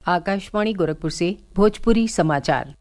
आकाशवाणी गोरखपुर से भोजपुरी समाचार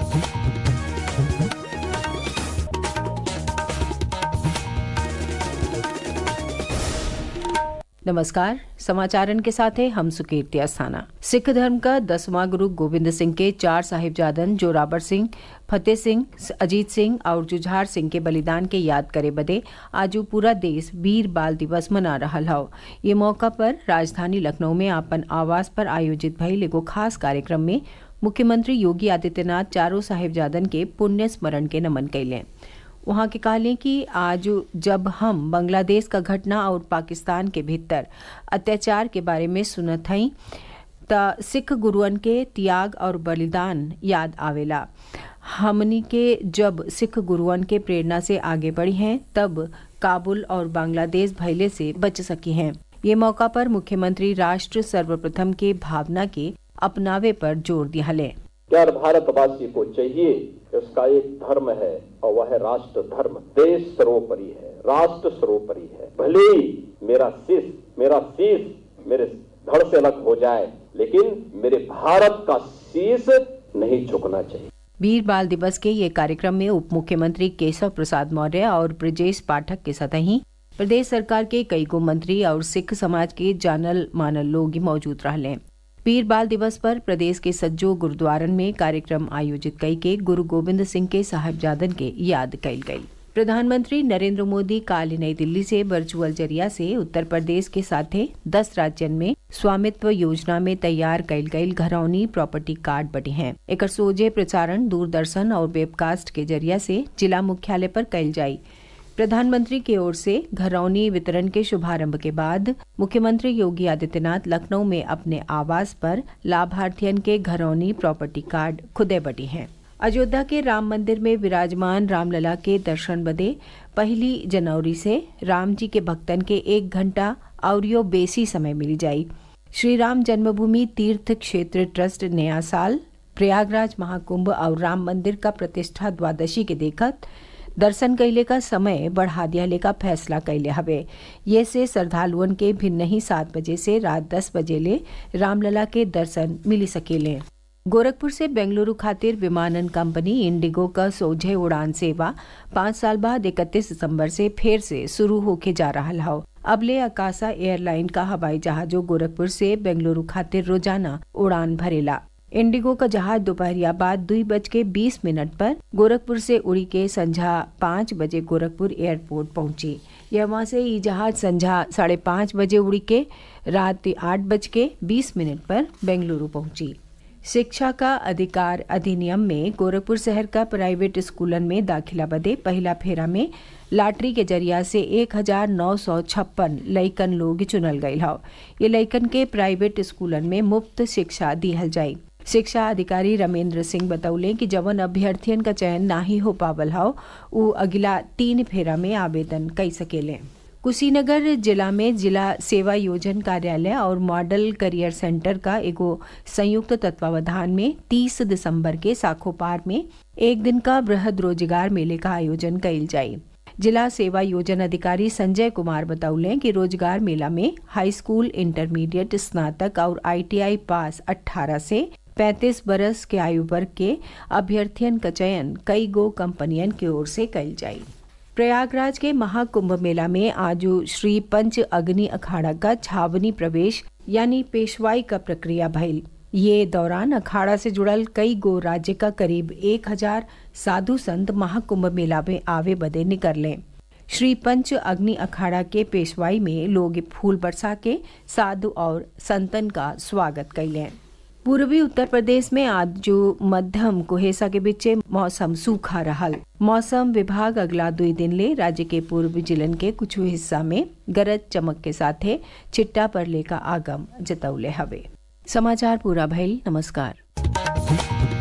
नमस्कार समाचारन के साथ है हम सुकीर्ति अस्थाना सिख धर्म का दसवां गुरु गोविंद सिंह के चार साहिबजादन जोरावर सिंह फतेह सिंह अजीत सिंह और जुझार सिंह के बलिदान के याद करे बदे आज पूरा देश वीर बाल दिवस मना रहा हौ ये मौका पर राजधानी लखनऊ में अपन आवास पर आयोजित भइल एगो खास कार्यक्रम में मुख्यमंत्री योगी आदित्यनाथ चारों साहिबजादन के पुण्य स्मरण के नमन कैले वहां के कहले कि आज जब हम बांग्लादेश का घटना और पाकिस्तान के भीतर अत्याचार के बारे में सुनत हई त सिख गुरुअन के त्याग और बलिदान याद आवेला हमनी के जब सिख गुरुअन के प्रेरणा से आगे बढ़ी हैं तब काबुल और बांग्लादेश भैले से बच सकी हैं ये मौका पर मुख्यमंत्री राष्ट्र सर्वप्रथम के भावना के अपनावे पर जोर दिया ले यार भारतवासी को चाहिए उसका एक धर्म है और वह है राष्ट्र धर्म देश सर्वोपरि है राष्ट्र सर्वोपरि है भले ही मेरा शीश मेरा शीश मेरे धड़ से अलग हो जाए लेकिन मेरे भारत का शीश नहीं झुकना चाहिए वीर बाल दिवस के ये कार्यक्रम में उप मुख्यमंत्री केशव प्रसाद मौर्य और ब्रजेश पाठक के सतही प्रदेश सरकार के कई गो मंत्री और सिख समाज के जानल मानल लोग मौजूद रहले वीर बाल दिवस पर प्रदेश के सज्जो गुरुद्वारन में कार्यक्रम आयोजित कई के गुरु गोविंद सिंह के साहिबजादन के याद कैल गई प्रधानमंत्री नरेंद्र मोदी काल नई दिल्ली से वर्चुअल जरिया से उत्तर प्रदेश के साथे दस राज्यन में स्वामित्व योजना में तैयार कैल गई घरौनी प्रॉपर्टी कार्ड बटे हैं एक सोझे प्रसारण दूरदर्शन और वेबकास्ट के जरिया से जिला मुख्यालय पर कैल जाई प्रधानमंत्री की ओर से घरौनी वितरण के शुभारंभ के बाद मुख्यमंत्री योगी आदित्यनाथ लखनऊ में अपने आवास पर लाभार्थियन के घरौनी प्रॉपर्टी कार्ड खुदे बटी हैं अयोध्या के राम मंदिर में विराजमान रामलला के दर्शन बदे पहली जनवरी से राम जी के भक्तन के एक घंटा और बेसी समय मिली जाई श्री राम जन्मभूमि तीर्थ क्षेत्र ट्रस्ट नया साल प्रयागराज महाकुंभ और राम मंदिर का प्रतिष्ठा द्वादशी के देखत दर्शन कैले का समय बढ़ा दियाले का फैसला कैले हवे ये से श्रद्धालुअन के भिन्न ही सात बजे से रात दस बजे ले रामलला के दर्शन मिली सकेले गोरखपुर से बेंगलुरु खातिर विमानन कंपनी इंडिगो का सोझे उड़ान सेवा पाँच साल बाद इकतीस दिसंबर से फिर से शुरू होके जा रहा हौ अबले अकाशा एयरलाइन का हवाई जहाजों गोरखपुर से बेंगलुरु खातिर रोजाना उड़ान भरेला इंडिगो का जहाज दोपहरिया बाद दुई बज के बीस मिनट पर गोरखपुर से उड़ी के संझा पाँच बजे गोरखपुर एयरपोर्ट पहुंची यह वहां से ये जहाज संझा साढ़े पाँच बजे उड़ी के रात आठ बज के बीस मिनट पर बेंगलुरु पहुंची शिक्षा का अधिकार अधिनियम में गोरखपुर शहर का प्राइवेट स्कूलन में दाखिला बदे पहला फेरा में लॉटरी के जरिया से एक हजार नौ सौ छप्पन लइकन लोग चुनल गये हौ ये लइकन के प्राइवेट स्कूलन में मुफ्त शिक्षा दिहल जाये शिक्षा अधिकारी रमेंद्र सिंह बतौले कि जवन अभ्यर्थियन का चयन नाही हो पावल हौ उ अगला तीन फेरा में आवेदन कर सकेले कुशीनगर जिला में जिला सेवा योजन कार्यालय और मॉडल करियर सेंटर का एगो संयुक्त तत्वावधान में 30 दिसंबर के साखोपार में एक दिन का बृहद रोजगार मेले का आयोजन कइल जाये जिला सेवा योजना अधिकारी संजय कुमार बतौले कि रोजगार मेला में हाई स्कूल इंटरमीडिएट स्नातक और आईटीआई पास 18 से 35 बरस के आयु वर्ग के अभ्यर्थियन का चयन कई गो कंपनियन की ओर से कल जाये प्रयागराज के महाकुंभ मेला में आज श्री पंच अग्नि अखाड़ा का छावनी प्रवेश यानी पेशवाई का प्रक्रिया भइल ये दौरान अखाड़ा से जुड़ल कई गो राज्य का करीब एक हजार साधु संत महाकुंभ मेला में आवे बदे निकले श्री पंच अग्नि अखाड़ा के पेशवाई में लोग फूल बरसा के साधु और संतन का स्वागत कैले पूर्वी उत्तर प्रदेश में आज जो मध्यम कुहेसा के बीच मौसम सूखा रहल मौसम विभाग अगला दुई दिन ले राज्य के पूर्वी जिलन के कुछ हिस्सा में गरज चमक के साथे चिट्टा पर लेका आगम जतौले हवे समाचार पूरा भइल नमस्कार